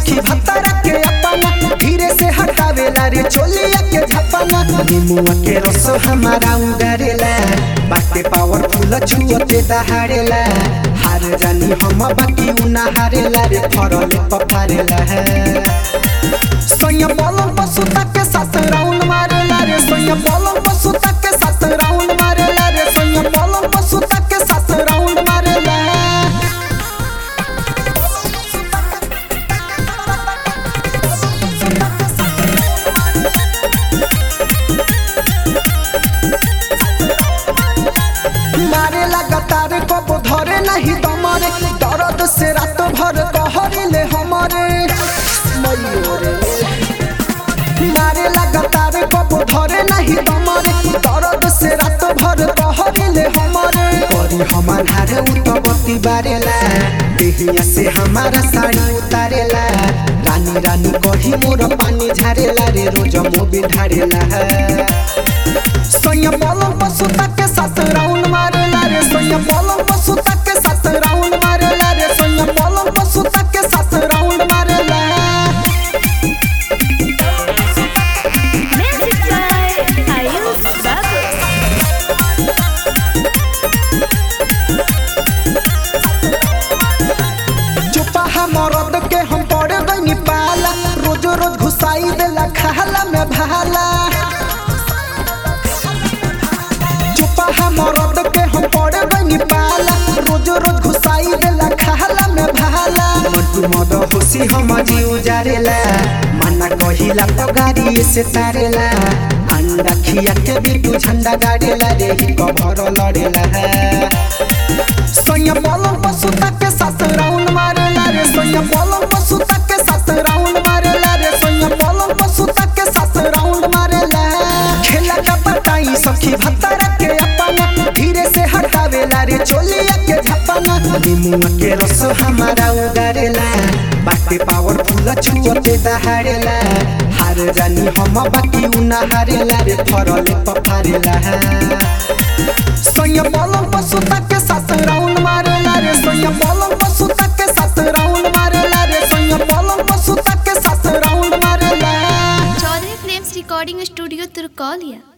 सखी भतरा के अपना धीरे से हटावेला रे चोलिया के झपना नीमुआ के रस हमारा उगारेला बाटे पावरफुल छुअते दहाड़ेला हार जानी हम बाकी उना हारेला रे फरले पफारेला है सोया पलंग पर सुता के साथ राउंड मारेला रे सोया पलंग पर सुता के साथ राउंड मारेला रे सोया पलंग पर सुता के साथ राउंड मारेला मारे लगातार कब धरे नहीं दमरे दर्द से रात भर कहरिले हमरे मयूरे मारे लगातार कब धरे नहीं दमरे दर्द से रात भर कहरिले हमरे करी हमार हारे उतबती बारेला देहिया से हमारा साड़ी उतारेला रानी रानी कही मोर पानी झारेला रे रोज मोबिल ढारेला सोया पलंग पर सुता के साथ राउंड मारेला रे सोया पलंग पर सुता के साथ राउंड मारेला रे सोया पलंग पर सुता के साथ राउंड मारेला Music by Ayush Babu. चुपा मरद के हम पड़ गई पाला रोज रोज घुसाई देला खाला में भाला चुपा मरद के हम पड़ गई पाला रोज रोज घुसाई देला खाला में भाला मंटू मद खुशी हम जी उजारेला मना कहिला पगारी से तारेला अंडा खिया के बिटू झंडा गाड़ेला रे कभर लड़ेला सोया पलंग पर सुता के साथ राउंड मारेला रे सोया पलंग पर सुता के साथ राउंड मारेला रे सोया पलंग पर सुता के साथ राउंड मारेला खेला का पटाई सखी भतरा के अपना धीरे से हटावेला रे चोलिया के झपना नीमुआ के रस हमारा उगारेला बाटे पावरफुल छुअते दहाड़ेला हार जानी हम बाकी उना हारेला रे फरले पफारेला सोया पलंग पर सुता के साथ राउंड मारेला रे सोया पलंग पर सुता के साथ राउंड मारेला रे सोया पलंग पर सुता के साथ राउंड मारेला चौधरी फिल्म्स रिकॉर्डिंग स्टूडियो तुर्कौलिया